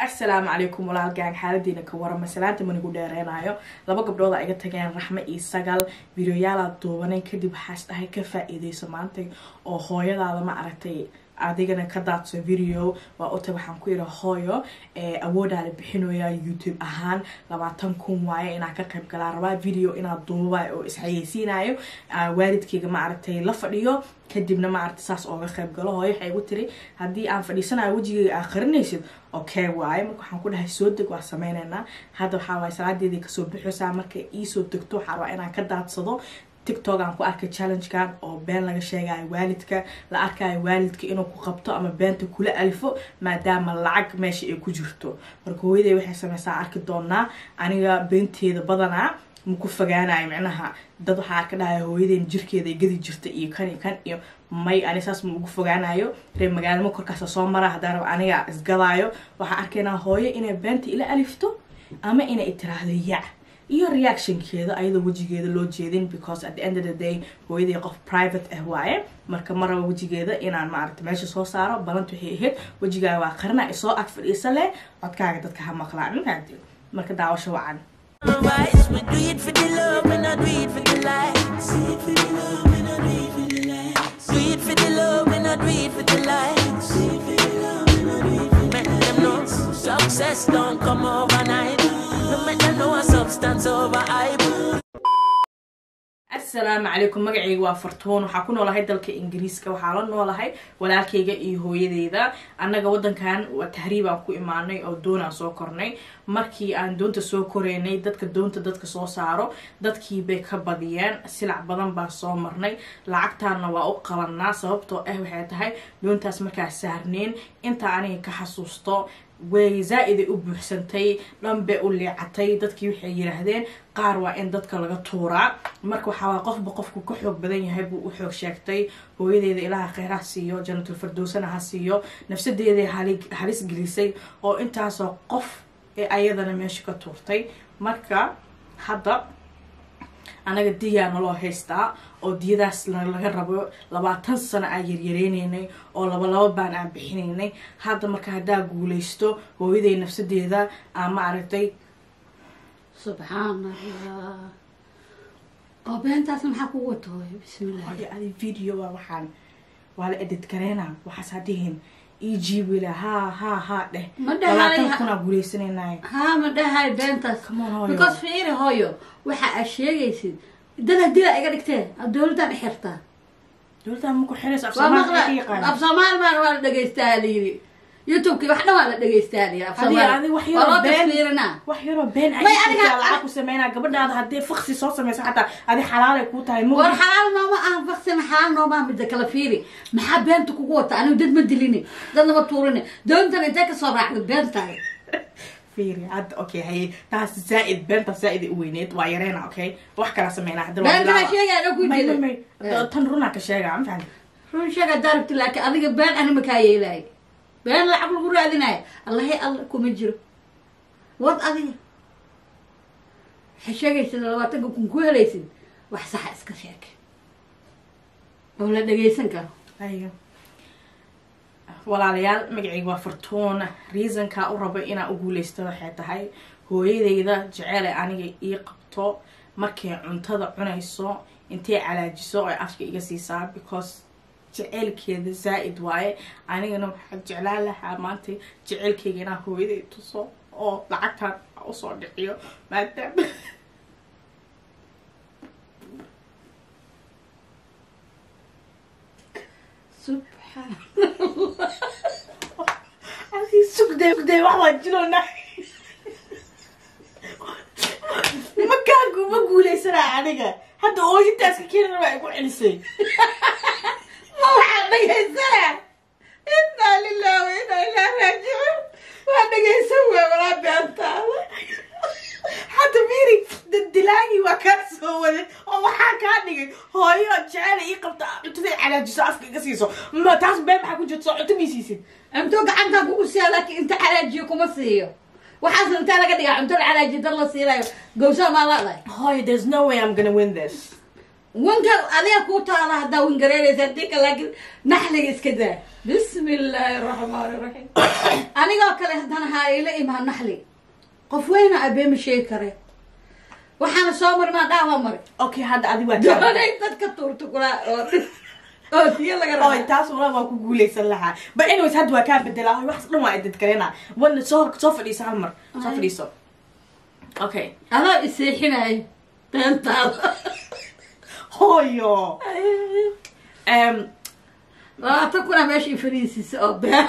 assalaamu calaykum walaal gaang xaaladiina ka warama salaanta manigu dheereynayo laba gabdhood a iga tageen raxme iyo sagal videoyaalaad duubanay kadib waxaas dhahay ka faa-iideyso maanta oo hooyadaada ma aragtay adigana ka daadso video waa uta waxaan ku yidha hooyo awoodaa la bixinaya youtube ahaan labaatan kun waaye inaan ka qayb galaa rabaa video inaad duuba oo isxayeysiinayo waalidkeyga ma aragtay la fadhiyo kadibna ma aragtay saas ooga qayb galo hooyo waxay igu tiri haddii aan fadhiisanayo wejigeyga aa qarinaysid okay waaye marka waxaan ku dhahay soo deg waa sameyneynaa hadda waxaa waaye salaadeedii kasoo bixiysaa markay iisoo degto waxaa rabaa inaan ka daadsado tiktok aan ku arkay challengekan oo been laga sheegayo waalidka la arkayo waalidka inuu ku qabto ama beenta kula alfo maadaama lacag meesha ay ku jirto marka hooyaday waxay sameysaa arki doonaa aniga beenteeda badanaa maku fogaanayo micnaha dad waxaa arka dhahaya hooyadeen jirkeeda ay gadi jirta iyo kan iyo kan iyo may ani saas ma ugu fogaanayo reer magaalamo korkaasa soo mara haddaan raba aniga isgadaayo waxaa arkaynaa hooyo inay beenta ila alifto ama inay tiraahdo yac iyo reactionkeeda ayadoo wejigeeda loo jeedin because at the end of the day hooyadii qof private ah waaye marka ma raba wejigeeda inaan maaragta meesha soo saaro balanta waxay ahayd wejigaaga waa qarina isoo ag fadhiisa leh codkaaga dadka ha maqlaan mafahanti marka daawasho wacan Otherwise, we do it for the love, we not do it for the likes. Do it for the love, we not do it for the likes. Do it for the love, we not do it for the likes. Do it for the love, we not do it for the Make them know success don't come overnight. No make them know a substance over hype. assalaamu calaykum magacayga waa fartuun waxaa ku noolahay dalka ingiriiska waxaa la noolahay walaalkayga iyo hooyadeyda annaga wadankan waa tahriibaan ku imaanay oo doonaan soo kornay markii aan doonta soo koreynay dadka doonta dadka soo saaro dadkii bay ka badiyeen silac badan baan soo marnay lacagtaana waa u qabanaa sababtoo ah waxay tahay doontaas markaa saarneen intaa aniga ka xasuusto way zaa-iday u buuxsantay dhanbay u leecatay dadkii waxay yidhaahdeen qaar waa in dadka laga tuuraa marka waxaawaa qofba qofku ka xoog badan yahay buu u xoog sheegtay hooyadeeda ilaaha kheyr ha siiyo janatul firdowsana ha siiyo nafsadeeday halis gelisay oo intaasoo qof ee ayadana meesha ka tuurtay marka hadda anaga diyaa naloo haystaa oo diyadaas laga rabo labaatan sano aan yaryareynay oo laba laba baan aan bixinaynay hadda marka haddaa guuleysto hooyaday nafsadeeda aan ma aragtay subxaan allah oo beentaas maxaa kugu wato hooyo bismillah hooyo adi video waa waxaan waa la edit gareynaa waxaas hadihin ii jiibila haa haa haa dheh Ma dhahay- labaatan kunaa guuleysanaynaay haa ma dhahay beentaas Come on, hooyo. because fiiri hooyo waxa aad sheegaysid dad hadila iga dhigteen ad dowladdan xirtaa dowladda maku xiraysa af waa soomaaliya maqla ka yaqaana af soomaali baan waa la dhegeystaa layiri youtubeki wax dhan waa la dhegeystaa layiri af Hadii soomaali adi wax waa loo yaroo been tasfiirinaa wax yaroo been May aniga- ayyaa lacag ku sameynaa gabadhaada haddii faksi soo sameyso xataa adi xalaalay kuu tahay war ma xalaal nooma aha faksina xalaal nooma aha mida kala fiiri maxaa beenta kugu wata anigu dad ma dilini dadna ma tuurini doontan intee kasoo raacda beentaada fiiri hadda okay haye taas zaa-id beenta zaa-id u weyneed waa yareena okay wax kala sameynaa hadda waa beenta bilaaba. sheegaya dhan ku May- jira may- may. tan runaa ka sheegaa ma fahanti run sheega daarabti laakiin adiga been ani makaa yeelaayo been lacag lagu raadinayo allahi alla kuma jiro wad adiga waxay sheegaysid labaatanka kun ku helaysid wax saxa iska sheeg oo la dhagaysan karo haye walaalayaal magacayga waa fartuun reasonka u rabo inaan u guuleysto waxay tahay hooyadeyda jeceel ay aniga ii qabto markay cuntada cunayso intay calaajiso ay afka iga siisaa because jeceylkeeda zaa-id waaye anigana waxaa jeclaan lahaa maanta jeceylkeyga inaan hooyaday tuso oo lacagtaan usoo dhiciyo maadaama subxaan Así sugday sugday wax waa jiloona makaagu ma guuleysanaa aniga hadda ooyintaas ka keeni rabaa igu celisay ma waxaa dhagaysanaa inaa lilah wa inaa ilaa raajicuun waa dhagaysan wey walaa beentaada hadda miri dadilaagii waa kaa soo waday oo waxaa kaa dhigay hooyo jecela ii qabta cuntaday calaajiso afka iga siiso ma taas been maxaa ku jirta soo cunto mii siisid cunto gacantaa kugu siiya laakiin inta calaajiyo kuma siiyo waxaasna intaa laga dhigaa cunto la calaajiyo dad la siinayo gawsaa maa laadahay hooyo there's no way I'm gonna win this wanka adiga kuu taala haddaa wingareeraysa dika laakiin naxliga iska daa bismi illaahi araxmaani raxiim anigoo kale haddana haa ila imaan naxli qof weyna abeema sheegi kare waxaana soo mari maa dhaawa mari okay hadda adi waa doonay dadka tuurta kulaa oo oo diyo laga Oy, raba taas wala waa ku guuleysan lahaa but anyways hadda waa kaa bedelaa Oy, waxaas dhan waa idad garena wana soo soo fadhiisa hal mar soo Ay. fadhiiso okay adoo iseexinayo beentaada hooyo um, labaatan kuna meesha i fadhiisiisa oo been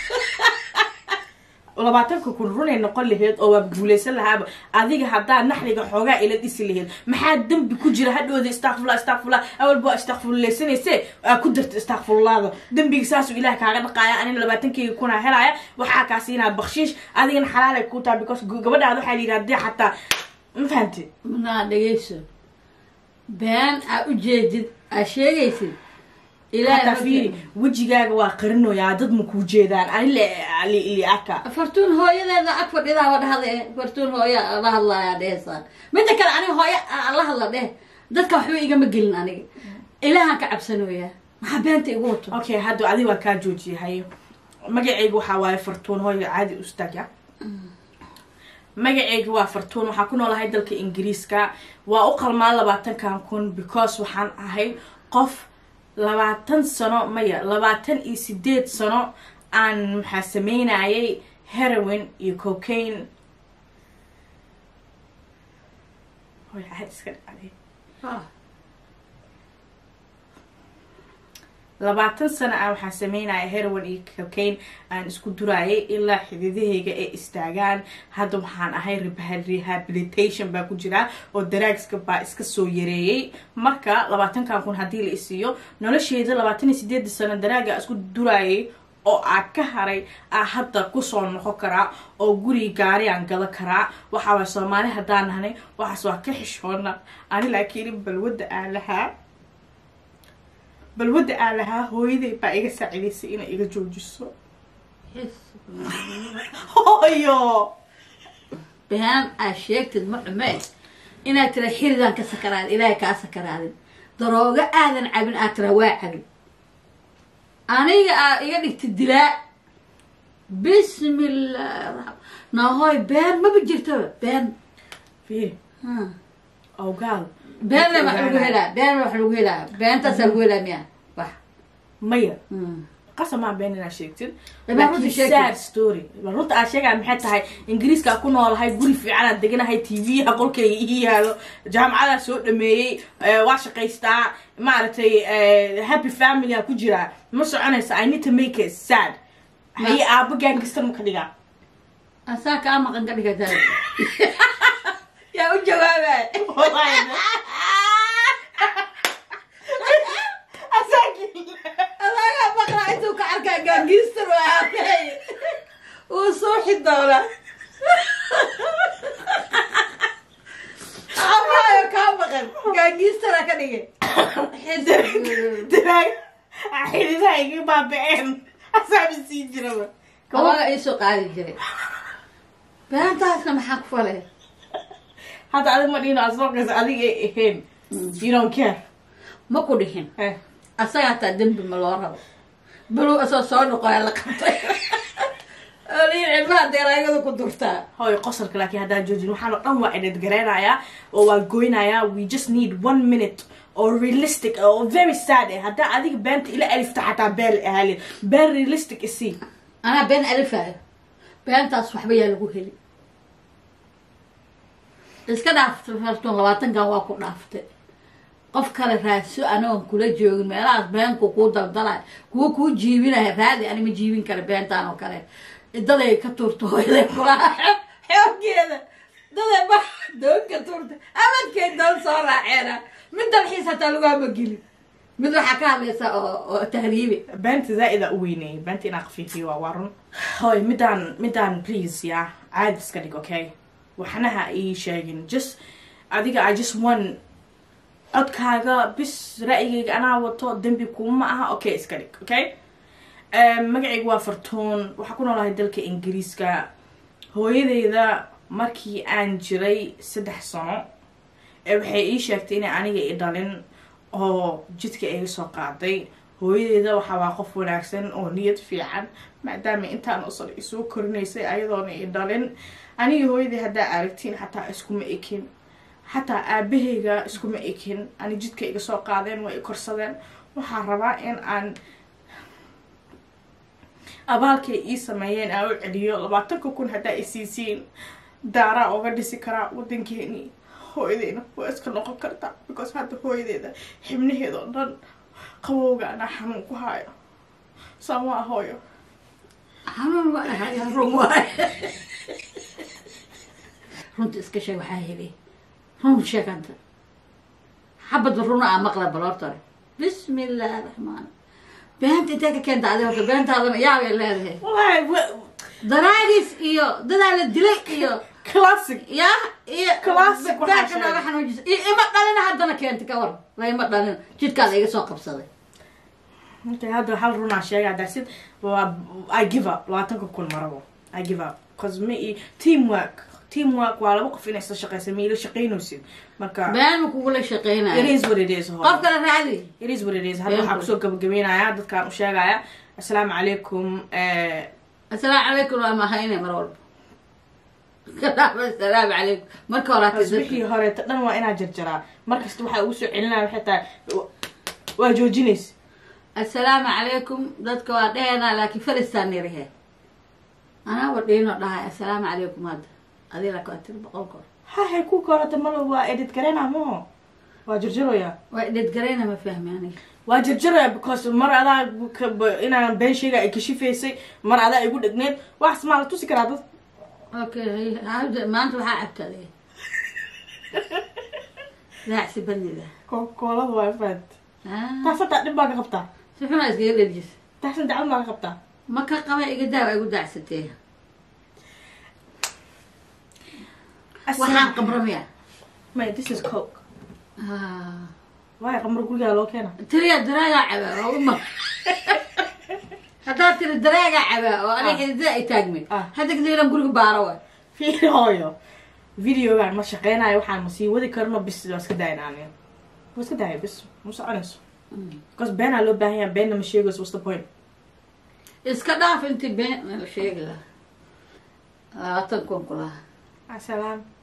labaatanka kun runay noqon laheyd oo waa guuleysan lahaaba adiga haddaa naxliga xoogaa ila dhisi laheyd maxaa dembi ku jira hadhooda istakfurla istakfurla awalba waa istakfurleysanayse aa ku darta istakfurlaada dembiga saasuu ilaah kaaga dhaqaaya anina labaatankeyga kunaa helaya waxaa kaa siinaa bakshiish adigana xalaalay ku taha because gabadhaada waxaa la yidhi haddii xataa ma fahamtid naa dhegeyso been aa ujeedid aa sheegaysid hataa fiiri wejigaaga waa qarinoyaa dad ma kuu jeedaan ani li arka fartuun hooyadeeda ag fadhidaa wadhahde fartuun hooya la hadlaya dhehesaan midda kale aniga hooya aan la hadla dheh dadka waxba igama gelin aniga ilaahaan ka cabsanooyaa maxaa beenta igu wato okay hadda adiga waa kaa joojiyahay magacayga waxaa waaye fartuun hooyo caadi ustaagya magacayga waa fartuun waxaa ku noolahay dalka ingiriiska waa u qalmaa labaatankan kun because waxaan ahay qof labaatan sano maya labaatan iyo sideed sano aan maxaa sameynayay heroin iyo cocaine Hooyo, caadi iska dhacday. labaatan sano ah waxaan sameynaya heroin iyo cocaine aan isku duraayay ilaa xididahayga ay istaagaan hadda waxaan ahay reha- rehabilitation baa ku jira oo daraagska baa iska soo yareeyay marka labaatankan kun haddii la isiiyo nolosheeda labaatan iyo sideeda sano daraaga isku duraayay oo aa ka haray aa hadda kusoo noqon karaa oo guri gaari aan gada karaa waxaa waay soomaali haddaan nahnay waxaas waa ka xishoona ani laakiin balwadda aan lahaa balwadda aan lahaa hooyaday baa iga saacidaysay inay iga joojiso hooyo been aa sheegtid ma dhumee inaad tira xiridaan ka sakaraadin ilaahay kaa sakaraadin daroogo aadan cabin aad tira waa cabin aniga aa iga dhigtid dilaa bismillaahi raxmaan nahoy been maba jirtaba been fiiri Ha. awgaal beenna wax lagu helaa been wax lagu helaa beentaasaa lagu helaa miya wax maya Hmm. qasamaa been inaad sheegtid Been runta laakiin sheegtid. sad story bal runta aad sheegaa maxay tahay ingiriiska ku noolahay guri fiicanaad deganahay tv-yaha qolkayga ii yaalo jaamacadaa soo dhameeyey eh, waa shaqaystaa maaragtay eh, happy family a ku jiraa ma soconaysa i need to make it sad haye aabo gaangista ma ka dhigaa asaa kaa maqan ka dhiga taa yaa u jawaabay adaagaa maqnaa intuu ka arkaa gaangiistar waa aabay uu suuxi doona amaayo kaa maqan gaangiistara ka dhigay daraag xididaha iga baabaceen asaaba sii jiraba kabaga iisoo qaadi jiray beentaasna maxaa ku falay hadda adig ma dhino asooqaysa adiga ay ahayn you don't care ma ku dhihin Eh. asaga hataa dembi ma loo rabo baluu asoo soo noqoya la qabtay olii cilmaha deeraayada ku durtaa hooyo qosolka laakiin haddaan joojin waxaan oo dhan waa edhad gareynayaa oo waa goynayaa we just need one minute oo realistic ah, oo very sad ah haddaa adiga beenta ila alifta xataa beel ahalin been realistic isii anaa been alifayo beentaas waxba yaa lagu heli iska dhaaftay fartuun labaatankan waa ku dhaaftay qof kale raadso anagoon kula joogin meelahaas beenku kuu daldalay kuwa kuu jiibinaya raadi ani ma jiibin kara beentaan oo kale daday ka tuurta hooyaday kulaha xoogeeda daday ma doon ka tuurta abadkeed doon soo raaceena mid dalxiis hataa laguhama gelin mid waxaa ka hadlaysa oo oo tahriibi beenta zaa-ida u weyneeyay beenta inaa qafiifiyo waa waa run hooy midaan midaan please ya caadi iska dhig okay waxnaha ii sheegin just adiga i just want codkaaga bis ra'yigayga anaa wato dembi kuma aha okay iska dhig okay magacayga waa fartuun waxaa ku noolahay dalka ingiriiska hooyadeyda markii aan jiray saddex sano ee waxay ii sheegtay inay aniga i dhalin oo jidka iga soo qaaday hooyadeeda waxaa waa qof wanaagsan oo niyad fiican maadaama intaan usan isoo korinaysay ayadoona i dhalin anigi hooyadii haddaa aragtiin xataa iskuma ekin xataa aabahayga iskuma ekin ani jidka iga soo qaadeen waa i korsadeen waxaa rabaa in aan abaalkay ii sameeyeen aan u celiyo labaatanka kun haddaa i siisiin daaraa oga dhisi karaa wadankeeni hooyadeyna waa iska noqon kartaa because hadda hooyadeeda xibnaheeda oo dhan qabowga anaa xanuun ku haayo saamaa hooyo xanuun waa ahaya run waay runta iska sheeg waxaa heli run sheeganta xabadba runa aa maqla baloortore bismi illaahi raxmaan beenta intee ka keenta adi horta beentaadana yaabay leedahay wallahi wa- daraagis iyo dadaa la dilay iyo classic ya iyo Classic waxaa beerka sheegay. nooga xanuujisa iyo ima dhalina haddana keenta ka war la ima dhalina jidkaada iga soo qabsaday okay hadda hal runaa sheegaa dasid waa i give up labaatanka kun marabo i give up cause ma i teamwork teamwork waa laba qof inay isla shaqeysa ma ila shaqeynaysid marka been kugula it shaqeynaya is what it is hooyo. qof kale raadi it is what it is hadda waxaa kusoo gabagabeynaya dadkaan u sheegaya assalaamu calaykum eh, asalaamu calaykum waa mahayne mar walba asalaamu calaykum marka horaati tasbixii horeeta dhan waa inaa jarjaraa markasta waxaa ugu soo celinaya waxay tahay waa joojinaysa assalaamu calaykum dadka waa dhehenaa laakiin faristaan nirihe anaa wa dhiino dhahay assalaamu calaykum hadda adii laka waa tiri boqol goor hahay ku korata mal waa edit gareyna maho waa jarjaroya waa dhedgarayna ma fahmi aniga waa jarjaraya because mar adaa ka- ba- inaan been sheega ay kashifaysay mar adaa igu dhegneed wax maa la tusi karaa dad okay hada maanta waxaa cabta adiga raacsi bandida koolada waa faad taas hataa dhib baa ka qabtaa si xunaa iskaga dherjis taasan dacwad baa ka qabtaa ma ka qaba iga daa waa igu daacsatee waxaan qabramaya may this is coke waay qamar gurigaa loo keena tiriya daraagaa cabaa waa uma haddaad tiri daraagaa cabaa oo aniga xididada ay taagmay Ah. hadda kadibna guriga baaro wa fiiri hooyo videogaan ma shaqeynayo waxaan ma sii wadi karno bis waa iska daayna aniga waa iska daaya bis ma soconayso because beenaa loo baahan yaha beenna ma sheegayso what's the point iska dhaaf intii been la sheegi lahaa labaatan kun ku lahaa asalaam